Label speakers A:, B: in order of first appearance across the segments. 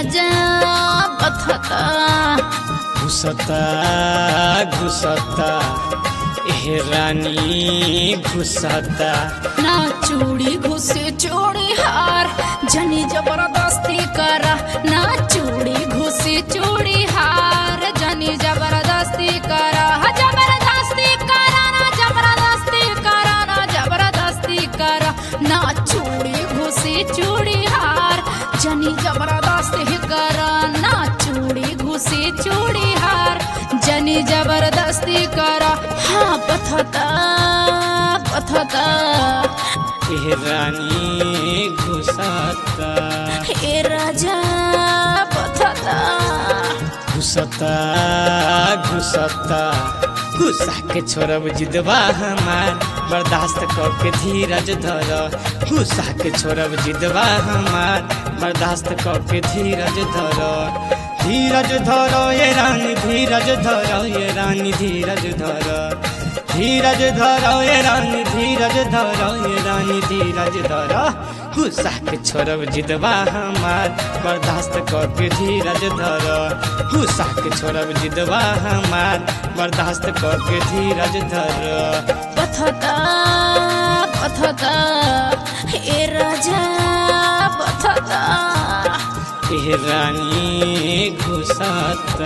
A: राजा बथता
B: घुसता घुसता ए रानी घुसता
A: ना चूड़ी घुसे चूड़ी हार जनी जबरदस्ती करा ना चूड़ी घुसे चूड़ी हार जनी जबरदस्ती करा हा, जबरदस्ती करा ना जबरदस्ती करा ना जबरदस्ती करा ना चूड़ी घुसे चूड़ी हार जनी जबरदस्ती करा ना चूड़ी घुसे चूड़ी हार जनी जबरदस्ती करा हाँ पथता पथता
B: ए रानी घुसता
A: हे राजा पथता
B: घुसता घुसता गुस्सा के छोड़ब जिदबा हमार बर्दाश्त करके धीरज धर गुस्सा के छोड़ब जिदबा हमार बर्दाश्त करके धीरज धर धीरज धर ये रानी धीरज धर ये रानी धीरज धर धीरज धर ये रानी धीरज धर ये रानी धीरज धर गुस्सा के छोड़ब जिदबा हमार बर्दाश्त करके धीरज धर गुस्सा के छोड़ब जिदबा हमार बर्दाश्त करके धीरज धर
A: पथता पथता हे राजा पथता
B: ए रानी घुसता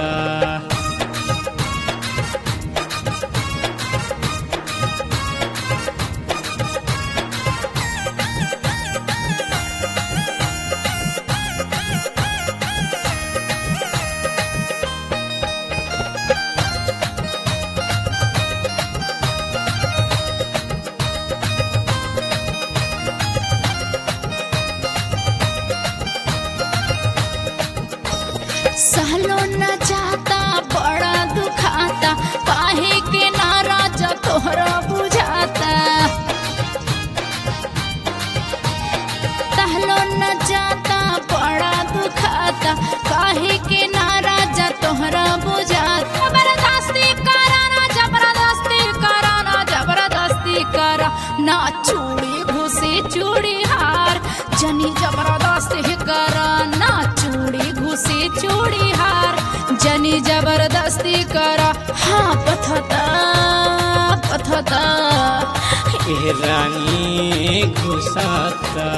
A: सहलो न जाता बड़ा दुखाता काहे के नाराजा तोहरा बुझाता सहलो न जाता बड़ा दुखाता काहे के नाराजा तोहरा बुझाता जबरदस्ती करा ना जबरदस्ती करा ना जबरदस्ती करा ना चूड़ी घुसे चूड़ी हार जनी जबरदस्ती करा ना चूड़ी घुसे चूड़ी हार जनी जबरदस्ती करा हाँ पथता पथता
B: ए रानी घुसता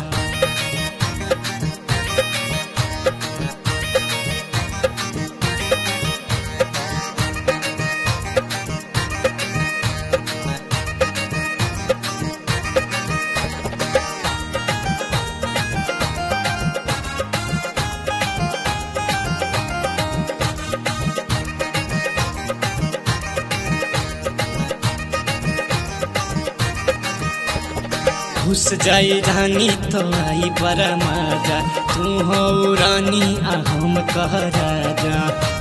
B: घुस जाई रानी तो आई पर मजा तू हो रानी आ हम कह राजा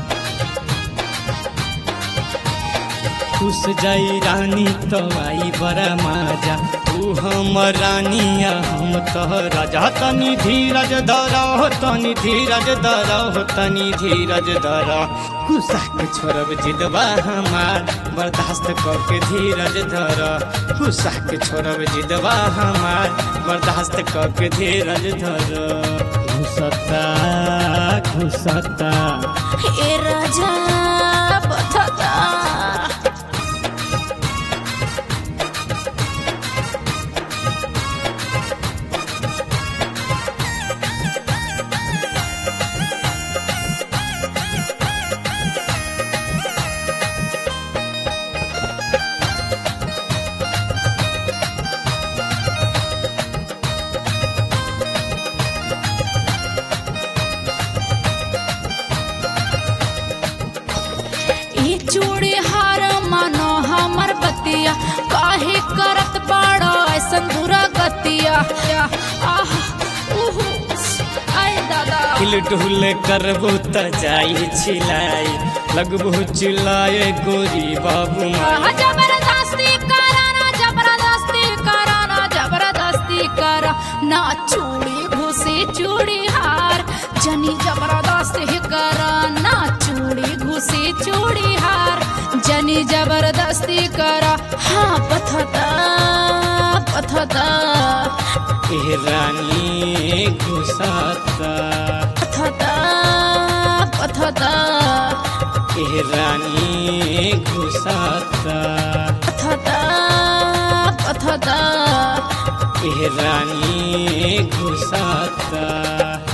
B: घुस जाई रानी तो आई पर मजा तू हम रानी आ हम कह राजा तनी धीरज धरा हो तनी धीरज धरा हो तनी धीरज धरा गुस्सा के छोड़ब जिदबा हमार बर्दाश्त करके धीरज धर गुस्सा के छोड़ब जिदबा हमार बर्दाश्त करके धीरज धर घुसता घुसता
A: हे राजा पथता ये चूड़ी हार मानो हमर बतिया काहे करत बाड़ो ऐसन बुरा गतिया आह उहु आय दादा
B: हिल डुल करबू त जाई छिलाई लगबू चिल्लाए गोरी बाबू
A: आह,
B: माई
A: जबरदस्ती करा ना जबरदस्ती करा ना जबरदस्ती करा ना चूड़ी घुसे चूड़ी हार जनी जबरदस्ती करा ना चूड़ी घुसे चूड़ी हार जनी जबरदस्ती करा हाँ पथता पथता
B: ए रानी घुसता
A: पथता पथता पथता
B: ए रानी घुसता
A: पथता पथता
B: ए रानी घुसता